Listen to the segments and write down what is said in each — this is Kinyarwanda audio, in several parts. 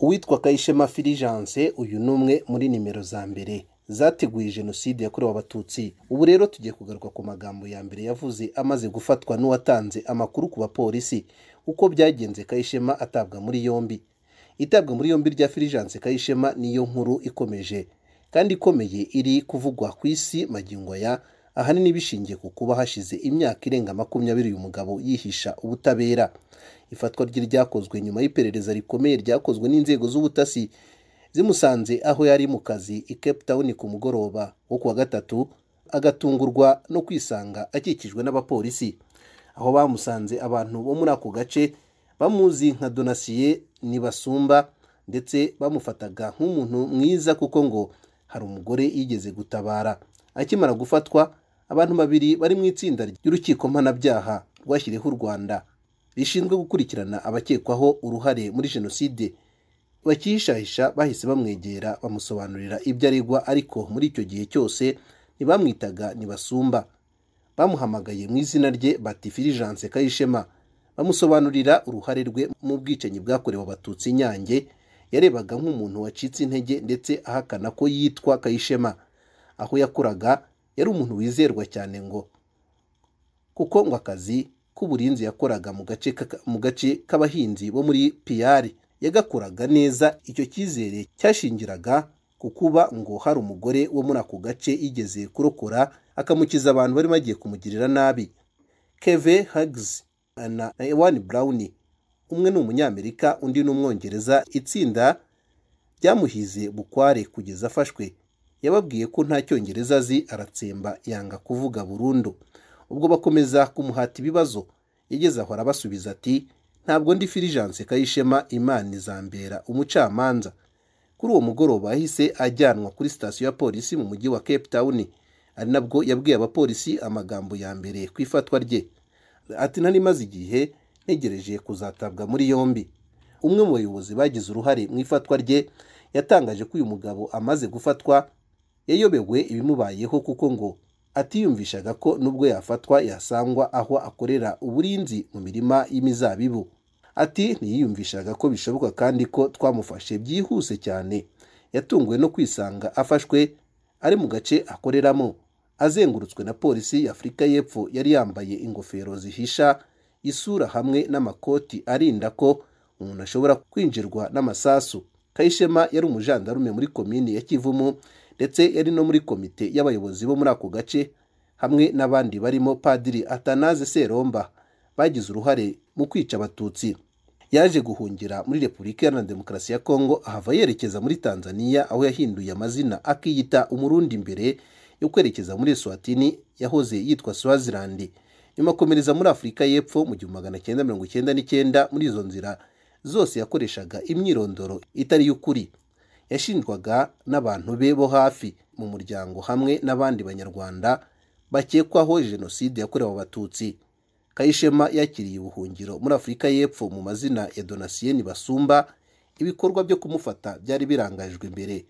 uwitwa kayishema filijanse uyu ni umwe muri nimero za mbere zateguye jenoside yakorewe abatutsi ubu rero tugiye kugaruka ku magambo ya mbere yavuze amaze gufatwa n'uwatanze amakuru ku bapolisi uko byagenze kayishema atabwa muri yombi itabwa muri yombi rya filijanse kayishema niyo nkuru ikomeje kandi ikomeye iri kuvugwa ku isi magingo ya ahanini bishingiye ku kuba hashize imyaka irenga makumyabiri uyu mugabo yihisha ubutabera ifatwa rye ryakozwe nyuma y'iperereza rikomeye ryakozwe n'inzego z'ubutasi zimusanze aho yari mu kazi i Cape Town ku mugoroba wo kuwa gatatu agatungurwa no kwisanga akikijwe n'abapolisi aho bamusanze abantu bo muri ako gace bamuzi nka donasiye ntibasumba ndetse bamufataga nk'umuntu mwiza kuko ngo hari umugore yigeze gutabara akimara gufatwa abantu babiri bari mu itsinda ry'urukiko mpanabyaha rwashyiriyeho u rwanda rishinzwe gukurikirana abakekwaho uruhare muri jenoside bakihishahisha bahise bamwegera bamusobanurira ibyo aregwa ariko muri icyo gihe cyose ntibamwitaga ntibasumba bamuhamagaye mu izina rye bati filijanse kayishema bamusobanurira uruhare rwe mu bwicanyi bwakorewe abatutsi i nyange yarebaga nk'umuntu wacitse intege ndetse ahakana ko yitwa kayishema aho yakoraga yari umuntu wizerwa cyane ngo kuko ngo akazi k'uburinzi yakoraga mu gace k'aka- mu gace k'abahinzi bo muri piyari yagakoraga neza icyo cyizere cyashingiraga ku kuba ngo hari umugore wo muri ako gace yigeze kurokora akamukiza abantu bari bagiye kumugirira nabi keve hagizi na ewani burawuni umwe ni umunyamerika undi ni umwongereza itsinda ryamuhize bukware kugeza afashwe yababwiye ko nta cyongereza azi aratsemba yanga kuvuga burundu ubwo bakomeza kumuhata ibibazo yageze aho arabasubiza ati ntabwo ndi filijanse kayishema imana izambera umucamanza kuri uwo mugoroba yahise ajyanwa kuri sitasiyo ya polisi mu mujyi wa cape town ari nabwo yabwiye abapolisi amagambo ya mbere ku ifatwa rye ati nari maze igihe ntegereje kuzatabwa muri yombi umwe mu bayobozi bagize uruhare mu ifatwa rye yatangaje ko uyu mugabo amaze gufatwa yayobewe ibimubayeho kuko ngo atiyumvishaga ko nubwo yafatwa yasangwa aho akorera uburinzi mu mirima y'imizabibu ati ntiyiyumvishaga ko bishoboka kandi ko twamufashe byihuse cyane yatunguwe no kwisanga afashwe ari mu gace akoreramo azengurutswe na polisi y'afurika y'epfo yari yambaye ingofero zihisha isura hamwe n'amakoti arinda ko umuntu ashobora kwinjirwa n'amasasu kayishema yari umujandarume muri komini ya kivumu ndetse yari no muri komite y'abayobozi bo muri ako gace hamwe n'abandi barimo padiri atanaze seromba bagize uruhare mu kwica abatutsi yaje guhungira muri repubulika iharanira demokarasi ya kongo ahava yerekeza muri tanzaniya aho yahinduye amazina akiyita umurundi mbere yo kwerekeza muri eswatini yahoze yitwa swazilandi nyuma akomereza muri afurika y'epfo mu gihumbi magana cyenda mirongo icyenda n'icyenda muri izo nzira zose yakoreshaga imyirondoro itari y'ukuri yashinjwaga n'abantu be bo hafi mu muryango hamwe n'abandi banyarwanda bakekwaho jenoside yakorewe abatutsi kayishema yakiriye ubuhungiro muri afurika y'epfo mu mazina ya donasiyeni basumba ibikorwa byo kumufata byari birangajwe imbere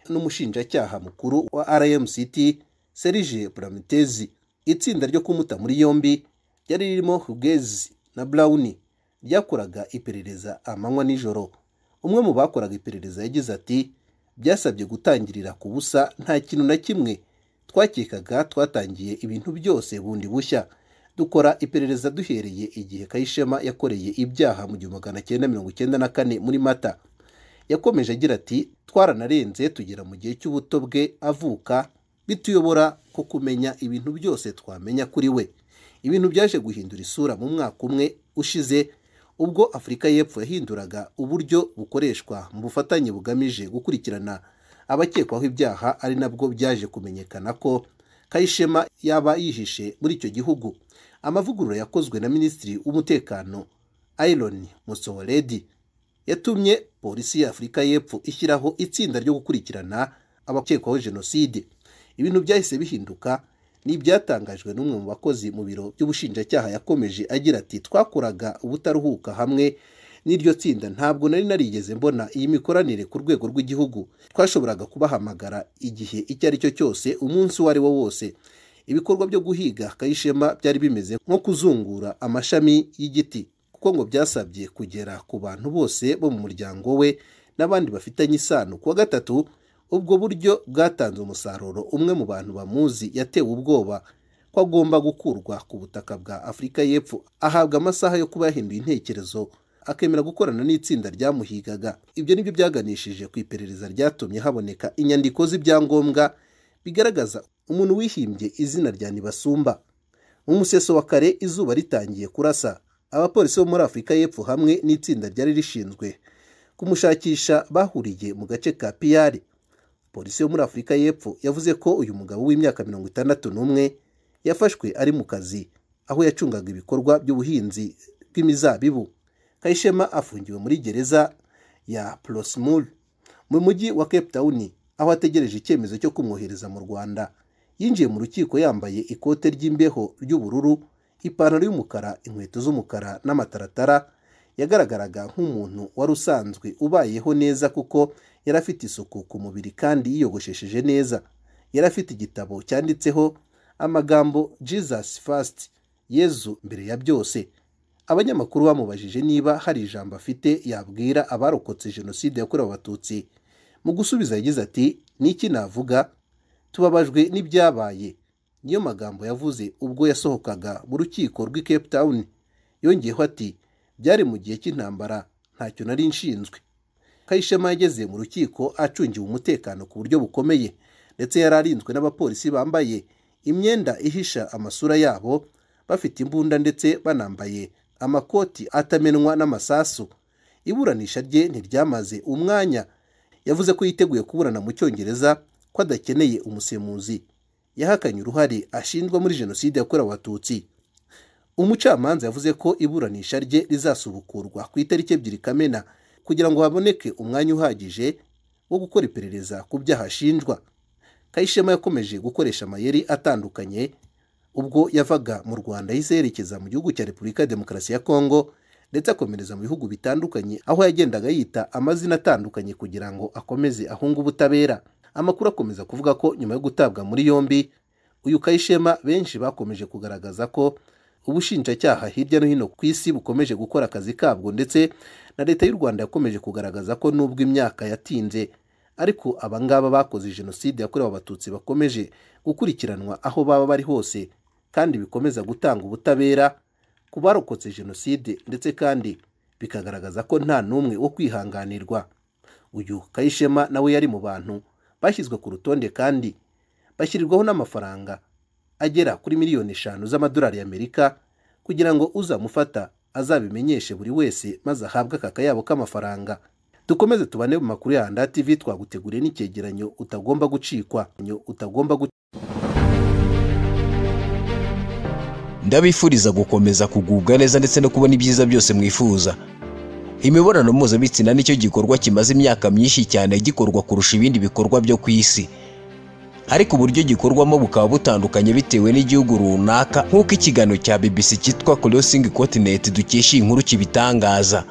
n'umushinjacyaha mukuru wa rmct serije pramitezi itsinda ryo kumuta muri yombi ryari ririmo hugezi na burawuni ryakoraga iperereza amanywa n'ijoro umwe mu bakoraga iperereza yagize ati byasabye gutangirira ku busa nta kintu na kimwe twakekaga twatangiye ibintu byose bundi bushya dukora iperereza duhereye igihe kayishema yakoreye ibyaha mu gihumbi magana cyenda mirongo icyenda na kane muri mata yakomeje agira ati twaranarenze tugera mu gihe cy'ubuto bwe avuka bituyobora ko kumenya ibintu byose twamenya kuri we ibintu byaje guhindura isura mu mwaka umwe ushize ubwo afurika y'epfo yahinduraga uburyo bukoreshwa mu bufatanye bugamije gukurikirana abakekwaho ibyaha ari nabwo byaje kumenyekana ko kayishema yaba yihishe muri icyo gihugu amavugurura yakozwe na minisitiri w'umutekano iron musohoredi yatumye polisi ya afurika y'epfo ishyiraho itsinda ryo gukurikirana abakekwaho jenoside ibintu byahise bihinduka n'ibyatangajwe n'umwe mu bakozi mu biro by'ubushinjacyaha yakomeje agira ati twakoraga ubutaruhuka hamwe n'iryo tsinda ntabwo nari narigeze mbona iyi mikoranire ku rwego rw'igihugu twashoboraga kubahamagara igihe icyo ari cyo cyose umunsi uwo ari wo wose ibikorwa byo guhiga kayishema byari bimeze nko kuzungura amashami y'igiti kuko ngo byasabye kugera ku bantu bose bo mu muryango we n'abandi bafitanye isano kuwa gatatu ubwo buryo bwatanze umusaruro umwe mu bantu bamuzi yatewe ubwoba ko agomba gukurwa ku butaka bwa afurika y'epfo ahabwa amasaha yo kuba yahinduye intekerezo akemera gukorana n'itsinda ryamuhigaga ibyo nibyo byaganishije ku iperereza ryatumye haboneka inyandiko z'ibyangombwa bigaragaza umuntu wihimbye izina rya ntibasumba mu museso wa kare izuba ritangiye kurasa abapolisi bo muri afurika y'epfo hamwe n'itsinda ryari rishinzwe kumushakisha bahuriye mu gace ka piyari polisi yo muri afurika y'epfo yavuze ko uyu mugabo w'imyaka mirongo itandatu n'umwe yafashwe ari mu kazi aho yacungaga ibikorwa by'ubuhinzi bw'imizabibu kayishema afungiwe muri gereza ya porosimu mu mujyi wa cape town aho ategereje icyemezo cyo kumwohereza mu rwanda yinjiye mu rukiko yambaye ikote ry'imbeho ry'ubururu ipantaro y'umukara inkweto z'umukara n'amataratara yagaragaraga nk'umuntu wari usanzwe ubayeho neza kuko yari afite isuku ku mubiri kandi yiyogoshesheje neza yari afite igitabo cyanditseho amagambo jesus first yezu mbere ya byose abanyamakuru bamubajije niba hari ijambo afite yabwira abarokotse jenoside yakorewe abatutsi mu gusubiza yagize ati ni iki navuga tubabajwe n'ibyabaye niyo magambo yavuze ubwo yasohokaga mu rukiko rw'i cape town yongeyeho ati byari mu gihe cy'intambara ntacyo nari nshinzwe kayishema yageze mu rukiko acungiwe umutekano ku buryo bukomeye ndetse yari arinzwe n'abapolisi bambaye imyenda ihisha amasura yabo bafite imbunda ndetse banambaye amakoti atamenwa n'amasasu iburanisha rye ntiryamaze umwanya yavuze ko yiteguye kuburana mu cyongereza ko adakeneye umusemuzi yahakanye uruhare ashinjwa muri jenoside yakorewe abatutsi umucamanza yavuze ko iburanisha rye rizasubukurwa ku itariki ebyiri kamena kugira ngo haboneke umwanya uhagije wo gukora iperereza ku byaha ashinjwa kayishema yakomeje gukoresha amayeri atandukanye ubwo yavaga mu rwanda yahise yerekeza mu gihugu cya repubulika ya demokarasi ya kongo ndetse akomereza mu bihugu bitandukanye aho yagendaga yita amazina atandukanye kugira ngo akomeze ahunge ubutabera amakuru akomeza kuvuga ko nyuma yo gutabwa muri yombi uyu kayishema benshi bakomeje kugaragaza ko ubushinjacyaha hirya no hino ku isi bukomeje gukora akazi kabwo ndetse na leta y'u rwanda yakomeje kugaragaza ko nubwo imyaka yatinze ariko abangaba bakoze jenoside yakorewe abatutsi bakomeje gukurikiranwa aho baba bari hose kandi bikomeza gutanga ubutabera ku barokotse jenoside ndetse kandi bikagaragaza ko nta n'umwe wo kwihanganirwa uyu kayishema nawe yari mu bantu bashyizwe ku rutonde kandi bashyirirwaho n'amafaranga agera kuri miliyoni eshanu z'amadolari y'amerika kugira ngo uzamufata azabimenyeshe buri wese maze ahabwe aka kayabo k'amafaranga dukomeze tubane mu makuru ya handa tv twaguteguriye n'icyegeranyo utagomba gucikwa utagomba gucikwa ndabifuriza gukomeza kugubwa neza ndetse no kubona ibyiza byose mwifuza imibonano mpuzabitsina nicyo gikorwa kimaze imyaka myinshi cyane gikorwa kurusha ibindi bikorwa byo ku isi ariko uburyo gikorwamo bukaba butandukanye bitewe n'igihugu runaka nk'uko ikiganiro cya BBC cyitwa Crossing Continent dukesha iyi nkuru kibitangaza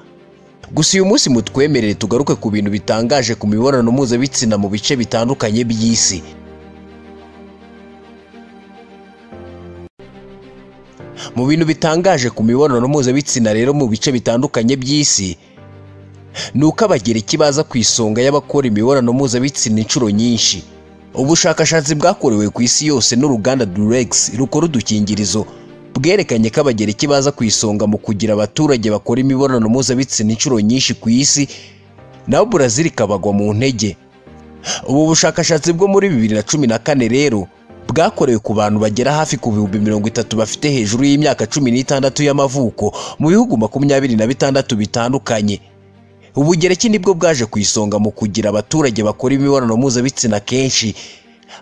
gusa uyu munsi mutwemerere tugaruke ku bintu bitangaje ku mibonano mpuzabitsina mu bice bitandukanye by'isi mu bintu bitangaje ku mibonano mpuzabitsina rero mu bice bitandukanye by'isi ni uko abagereki baza ku isonga y'abakora imibonano mpuzabitsina inshuro nyinshi ubushakashatsi bwakorewe ku isi yose n'uruganda durex rukora udukingirizo bwerekanye ko abagereki baza ku isonga mu kugira abaturage bakora imibonano mpuzabitsina inshuro nyinshi ku isi naho burazil ikabagwa mu ntege ubu bushakashatsi bwo muri bibiri na cumi na kane rero bwakorewe ku bantu bagera hafi ku bihumbi mirongo itatu bafite hejuru y'imyaka cumi n'itandatu y'amavuko mu bihugu makumyabiri na bitandatu bitandukanye ubugereki nibwo bwaje ku isonga mu kugira abaturage bakora imibonano mpuzabitsina kenshi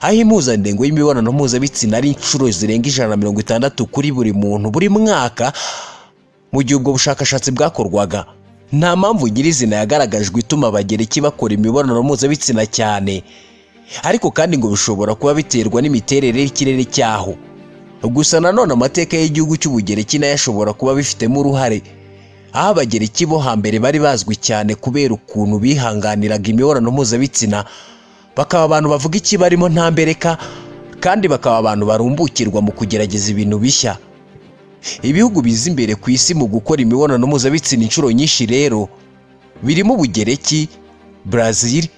aho impuzandengo y'imibonano mpuzabitsina ari inshuro zirenga ijana na mirongo itandatu kuri buri muntu buri mwaka mu gihe ubwo bushakashatsi bwakorwaga nta mpamvu nyirizina yagaragajwe ituma abagereki bakora imibonano mpuzabitsina cyane ariko kandi ngo bishobora kuba biterwa n'imiterere y'ikirere cyaho gusa nanone amateka y'igihugu cy'ubugereki nayo ashobora kuba bifitemo uruhare aho abagereki bo hambere bari bazwi cyane kubera ukuntu bihanganiraga imibonano mpuzabitsina bakaba abantu bavuga ikibarimo nta mbereka kandi bakaba abantu barumbukirwa mu kugerageza ibintu bishya ibihugu biza imbere ku isi mu gukora imibonano mpuzabitsina inshuro nyinshi rero birimo ubugereki Brazil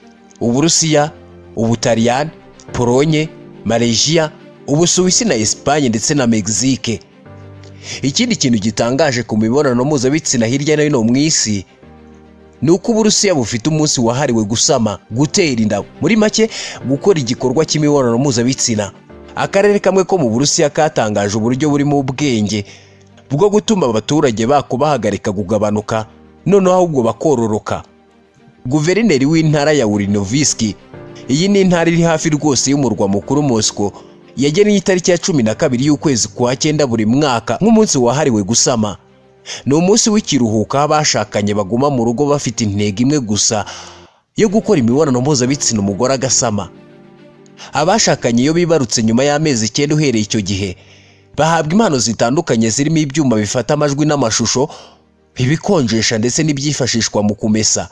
Uburusiya Ubutaliyani Polonye Malaysia Ubusuwisi na Espagne ndetse na Mexique ikindi kintu gitangaje ku mibonano mpuzabitsina hirya no hino mu isi ni uko uburusiya bufite umunsi wahariwe gusama gutera inda muri make gukora igikorwa cy'imibonano mpuzabitsina akarere kamwe ko mu burusiya katangaje uburyo burimo ubwenge bwo gutuma abaturage bako bahagarika kugabanuka noneho ahubwo bakororoka guverineri w'intara ya urinovisiki iyi ni intara iri hafi rwose y'umurwa mukuru mosco yagennye itariki ya cumi na kabiri y'ukwezi kwa cyenda buri mwaka nk'umunsi wahariwe gusama ni umunsi w'ikiruhuko aho abashakanye baguma mu rugo bafite intego imwe gusa yo gukora imibonano mpuzabitsina umugore agasama abashakanye iyo bibarutse nyuma y'amezi icyenda uhereye icyo gihe bahabwa impano zitandukanye zirimo ibyuma bifata amajwi n'amashusho ibikonjesha ndetse n'ibyifashishwa mu kumesa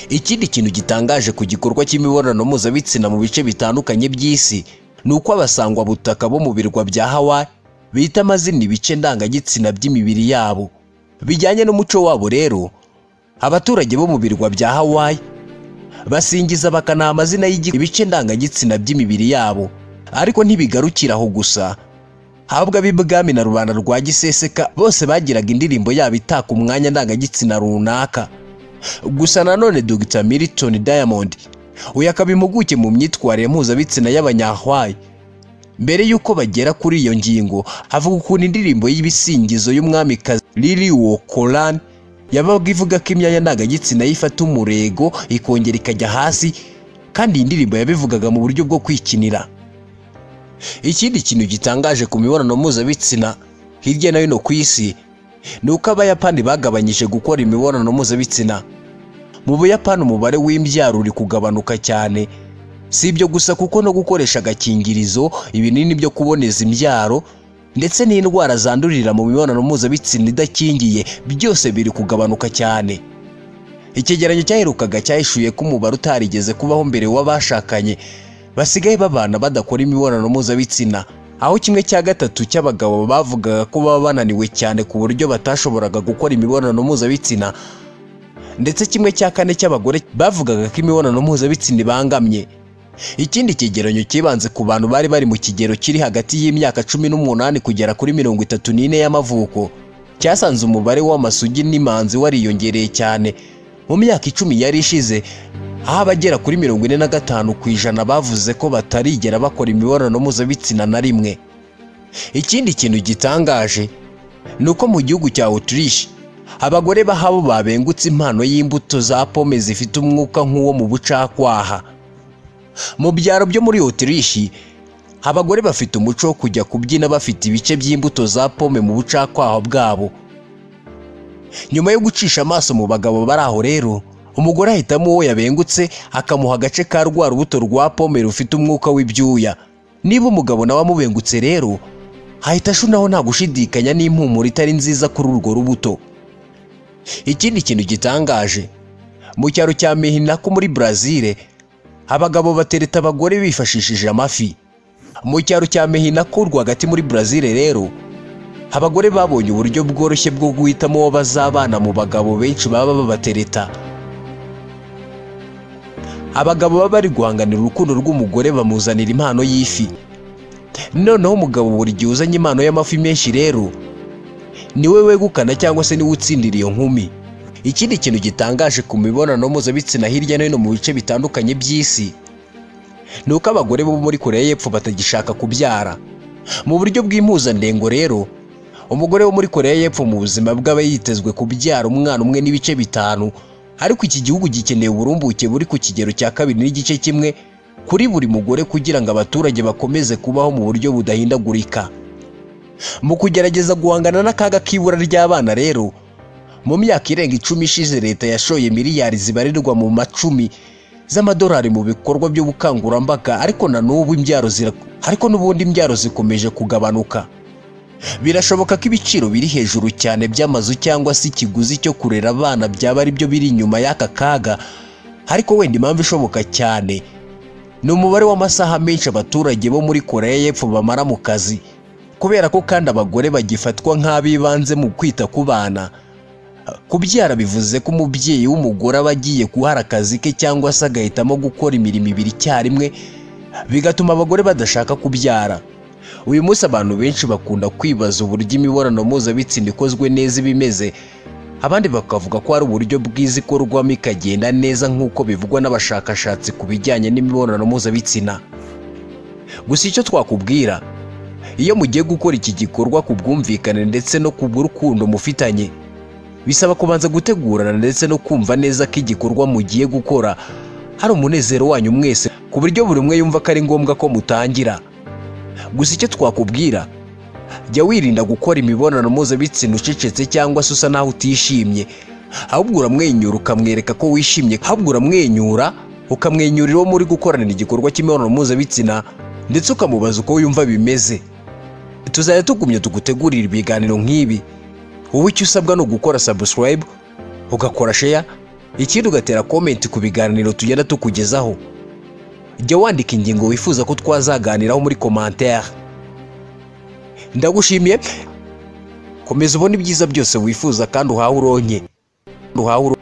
ikindi kintu gitangaje ku gikorwa cy'imibonano mpuzabitsina mu bice bitandukanye by'isi ni uko abasangwabutaka bo mu birwa bya hawayi bita amazina ibice ndangagitsina by'imibiri yabo bijyanye n'umuco wabo rero abaturage bo mu birwa bya hawayi basingiza bakanaha amazina y'ibice ndangagitsina by'imibiri yabo ariko ntibigarukira aho gusa habwa ab'ibwami na rubanda rwa giseseka bose bagiraga indirimbo yabo itaka umwanya ndangagitsina runaka gusa nanone Dr Milton Diamond uyu akaba impuguke mu myitwarire mpuzabitsina y'abanyahwayi mbere y'uko bagera kuri iyo ngingo avuga ukuntu indirimbo y'ibisingizo y'umwamikazi Lily Wokolan yabaga ivuga ko imyanya ndangagitsina yifata umurego ikongera ikajya hasi kandi iyi ndirimbo yabivugaga mu buryo bwo kwikinira ikindi kintu gitangaje ku mibonano mpuzabitsina hirya no hino ku isi ni uko abayapani bagabanyije gukora imibonano mpuzabitsina mu buyapani umubare w'imbyaro uri kugabanuka cyane si ibyo gusa kuko no gukoresha agakingirizo ibinini byo kuboneza imbyaro ndetse n'indwara zandurira mu mibonano mpuzabitsina idakingiye byose biri kugabanuka cyane icyegeranyo cyaherukaga cyahishuye ko umubare utarigeze kubaho mbere w'abashakanye basigaye babana badakora imibonano mpuzabitsina aho kimwe cya gatatu cy'abagabo bavugaga ko baba bananiwe cyane ku buryo batashoboraga gukora imibonano mpuzabitsina ndetse kimwe cya kane cy'abagore bavugaga ko imibonano mpuzabitsina ibangamye ikindi cyegeranyo cyibanze ku bantu bari bari mu kigero kiri hagati y'imyaka cumi n'umunani kugera kuri mirongo itatu n'ine y'amavuko cyasanze umubare w'amasugi n'imanzi wariyongereye cyane mu myaka icumi yari ishize aho abagera kuri mirongo ine na gatanu ku ijana bavuze ko batarigera bakora imibonano mpuzabitsina na rimwe ikindi kintu gitangaje ni uko mu gihugu cya Autriche abagore bahabo babengutse impano y'imbuto za pome zifite umwuka nk'uwo mu bucakwaha mu byaro byo muri otirishi abagore bafite umuco wo kujya kubyina bafite ibice by'imbuto za pome mu bucakwaha bwabo nyuma yo gucisha amaso mu bagabo bari aho rero umugore ahitamo uwo yabengutse akamuha agace ka rwa rubuto rwa pome rufite umwuka w'ibyuya niba umugabo nawe amubengutse rero ahita ashunaho nta gushidikanya n'impumuro itari nziza kuri urwo rubuto ikindi kintu gitangaje mu cyaro cya mehinako muri brazil abagabo batereta abagore bifashishije amafi mu cyaro cya mehinako rwagati muri brazil rero abagore babonye uburyo bworoshye bwo guhitamo uwo bazabana mu bagabo benshi baba babatereta abagabo baba bari guhanganira urukundo rw'umugore bamuzanira impano y'ifi noneho umugabo buri gihe uzanye impano y'amafi menshi rero niwe wegukana cyangwa se niwe utsindira iyo nkumi ikindi kintu gitangaje ku mibonano mpuzabitsina hirya no hino mu bice bitandukanye by'isi ni uko abagore bo muri koreya y'epfo batagishaka kubyara mu buryo bw'impuzandengo rero umugore wo muri koreya y'epfo mu buzima bw'aba yitezwe kubyara umwana umwe n'ibice bitanu ariko iki gihugu gikeneye uburumbuke buri ku kigero cya kabiri n'igice kimwe kuri buri mugore kugira ngo abaturage bakomeze kubaho mu buryo budahindagurika mu kugerageza guhangana n'akaga k'ibura ry'abana rero mu myaka irenga icumi ishize leta yashoye miliyari zibarirwa mu macumi z'amadolari mu bikorwa by'ubukangurambaga ariko na n'ubu imbyaro zira ariko n'ubundi imbyaro zikomeje kugabanuka birashoboka ko ibiciro biri hejuru cyane by'amazu cyangwa se ikiguzi cyo kurera abana byaba ari byo biri inyuma y'aka kaga ariko wenda impamvu ishoboka cyane ni umubare w'amasaha menshi abaturage bo muri koreya y'epfo bamara mu kazi kubera ko kandi abagore bagifatwa nk'ab'ibanze mu kwita ku bana kubyara bivuze ko umubyeyi w'umugore aba agiye guhara akazi ke cyangwa se agahitamo gukora imirimo ibiri icyarimwe bigatuma abagore badashaka kubyara uyu munsi abantu benshi bakunda kwibaza uburyo imibonano mpuzabitsina ikozwe neza iba imeze abandi bakavuga ko hari uburyo bwiza ikorwamo ikagenda neza nk'uko bivugwa n'abashakashatsi ku bijyanye n'imibonano mpuzabitsina gusa icyo twakubwira iyo mugiye gukora iki gikorwa ku bwumvikane ndetse no ku bw'urukundo mufitanye bisaba kubanza gutegurana ndetse no kumva neza ko igikorwa mugiye gukora hari umunezero wanyu mwese ku buryo buri umwe yumva ko ari ngombwa ko mutangira gusa icyo twakubwira jya wirinda gukora imibonano mpuzabitsina ucecetse cyangwa se usa naho utishimye ahubwo uramwenyura ukamwereka ko wishimye ahubwo uramwenyura ukamwenyurira uwo muri gukoranira igikorwa cy'imibonano mpuzabitsina ndetse ukamubaza uko yumva bimeze tuzajya tugumya tugutegurira ibiganiro nk'ibi wowe icyo usabwa ni ugukora subscribe ugakora share ikindi ugatera comment ku biganiro tugenda tukugezaho jya wandika ingingo wifuza ko twazaganiraho muri commentaire ndagushimiye komeza ubone ibyiza byose wifuza kandi uhawe uronke uhawe uronke